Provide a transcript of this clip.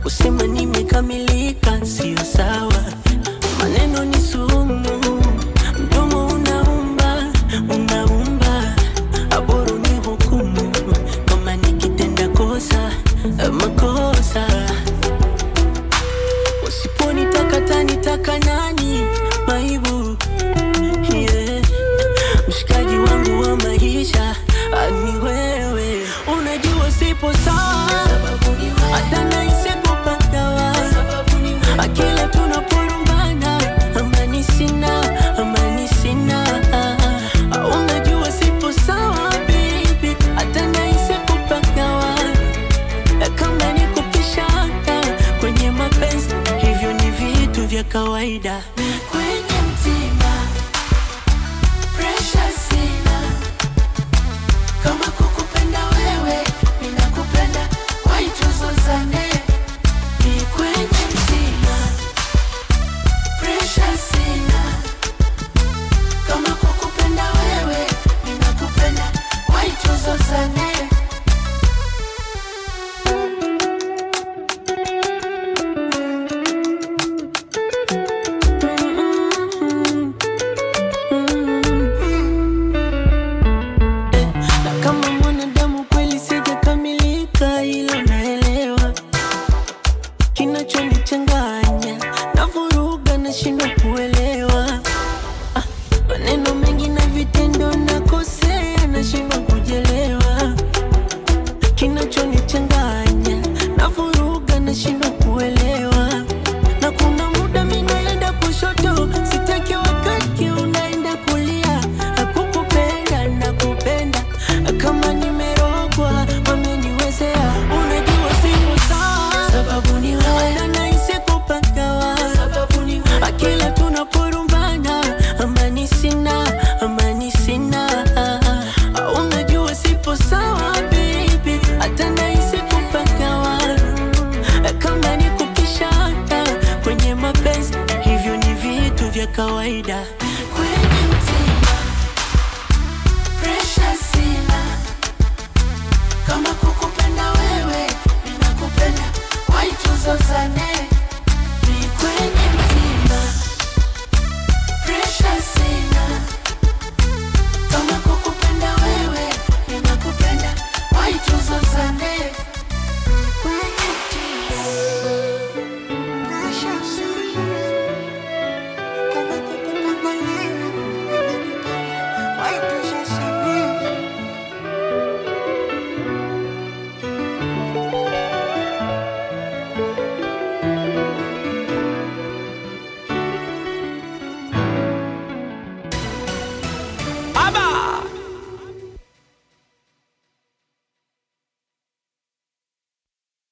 kusema nimekamilika sio sawa. Maneno ni sumu, mdomo unaumba, unaumba, aboro ni hukumu kama nikitenda kosa makosa. Usiponitaka tanitaka nani? Maibu yeah. Mshikaji wangu wa maisha ani wewe, unajua sipo sawa, hata nahisi kupagawa akila tunaporumbana, amani sina, amani sina. Unajua sipo sawa baby, hata nahisi kupagawa kama ni kupishana kwenye mapenzi, hivyo ni vitu vya kawaida. Kwenye mtima pressure sina, kama kukupenda wewe ninakupenda, why tuzozane? Ni kwenye mtima pressure sina, kama kukupenda wewe ninakupenda, why tuzozane? Na kama mwanadamu kweli sijakamilika, ilo naelewa. Kinachonichanganya na vuruga, nashindwa kuelewa Ah, maneno mengi na vitendo, nakosea, nashindwa kujelewa. Kinachonichanganya na vuruga, nashindwa kuelewa. Na kuna muda mi naenda kushoto, sitaki wakati unaenda kulia. Hakukupenda na kupenda kama nimerogwa, wameniwezea. Unajua sipo sawa, Sababu ni wewe, hata nahisi kupagawa. sababu ni wewe, Akila tunaporumbana, amani sina, amani sina. Unajua sipo sawa baby, hata nahisi kupagawa. Kama ni kupishana kwenye mapenzi, hivyo ni vitu vya kawaida.